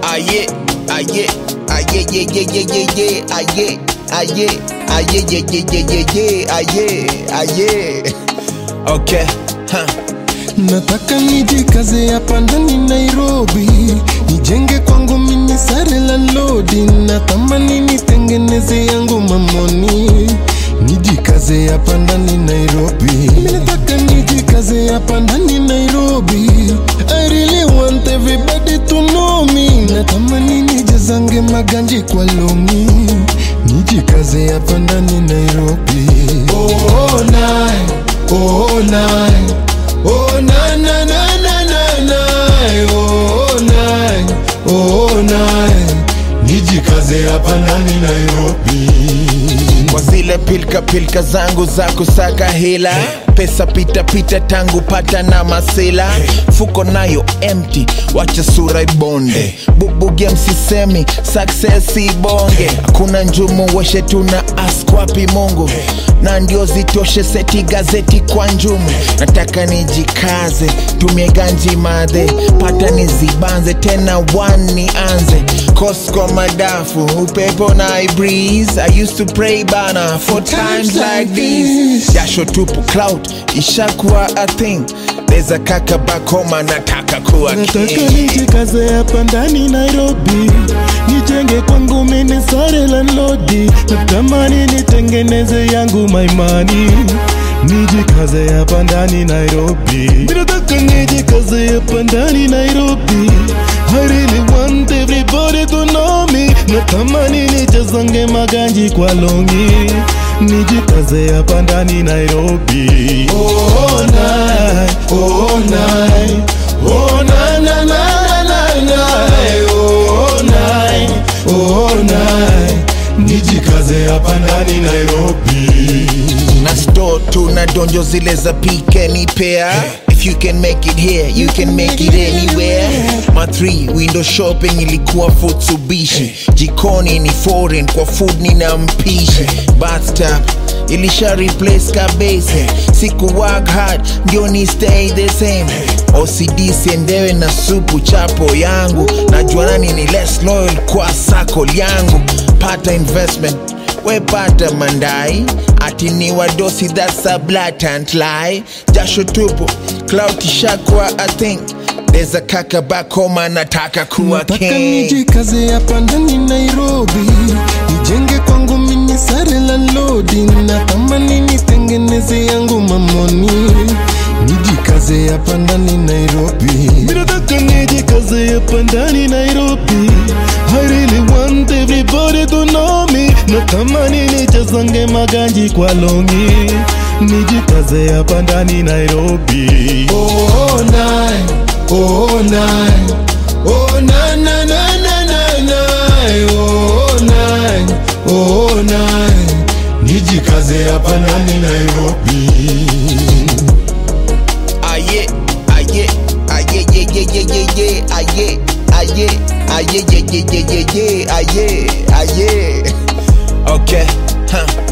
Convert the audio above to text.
Aye, aye, aye, ye, ye, ye, ye, ye, aye, aye, aye, ye, ye, ye, ye, ye, aye, aye. Okay, huh. Nataka nijikaze hapa ndani Nairobi, nijenge kwangu mini sare la lodi, natamani nitengeneze yangu mamoni, nijikaze hapa ndani Nairobi. Mimi nataka nijikaze hapa ndani Nairobi, I really want everybody to know me, natamani nijazange maganji kwa longi, nijikaze hapa ndani Nairobi. Oh, nine, oh, nine. Oh na na na na na na oh nine oh nine nijikaze hapa ndani Nairobi kwa zile pilka pilka zangu za kusaka hela pesa pita pita tangu pata na masela fuko nayo empty wacha sura ibonde bubuge msisemi success ibonge hakuna njumu weshe tuna ask wapi mungu na ndio zitoshe seti gazeti kwa njumu nataka nijikaze tumie ganji madhe pata nizibanze tena one nianze Costco madafu upepo na I breeze I used to pray bana for times like these jasho tupu cloud ishakuwa a thing there's a kaka back home anataka kuwa nataka king nijikaze hapa ndani Nairobi nijenge kwangu mini sare la lodi natamani nitengeneze yangu maimani nijikaze hapa ndani Nairobi nataka nijikaze hapa ndani Nairobi I really want everybody to know me natamani nijazange maganji kwa longi nijikaze hapa ndani Nairobi oh, nine, oh, nine. Oh na na na na na oh nine oh nine nijikaze hapa ndani Nairobi na store tu na donjo zile za pike ni pea if you can make it here you can make it anywhere ma 3 window shopping ilikuwa futsubishi jikoni ni foreign kwa food ni na mpishi bathtub ilisha replace kabese siku work hard ndio ni stay the same OCD siendewe na supu chapo yangu najua nani ni less loyal kwa sako yangu pata investment wepata mandai ati ni wadosi that's a blatant lie jasho tupu cloud ishakwa i think there's a kaka back home anataka kuwa nataka king nijikaze hapa ndani Nairobi nijenge kwangu mini sare la lodi natamani nitengeneze yangu mamoni nijikaze hapa ndani Nairobi nataka nijikaze hapa ndani Nairobi I really want everybody to know me natamani nijazange maganji kwa longi nijikaze hapa ndani Nairobi oh nine oh nine oh na na na na na na oh nine oh nine nijikaze hapa ndani Nairobi aye aye aye ye ye ye ye ye aye aye aye ye ye ye ye ye aye aye okay huh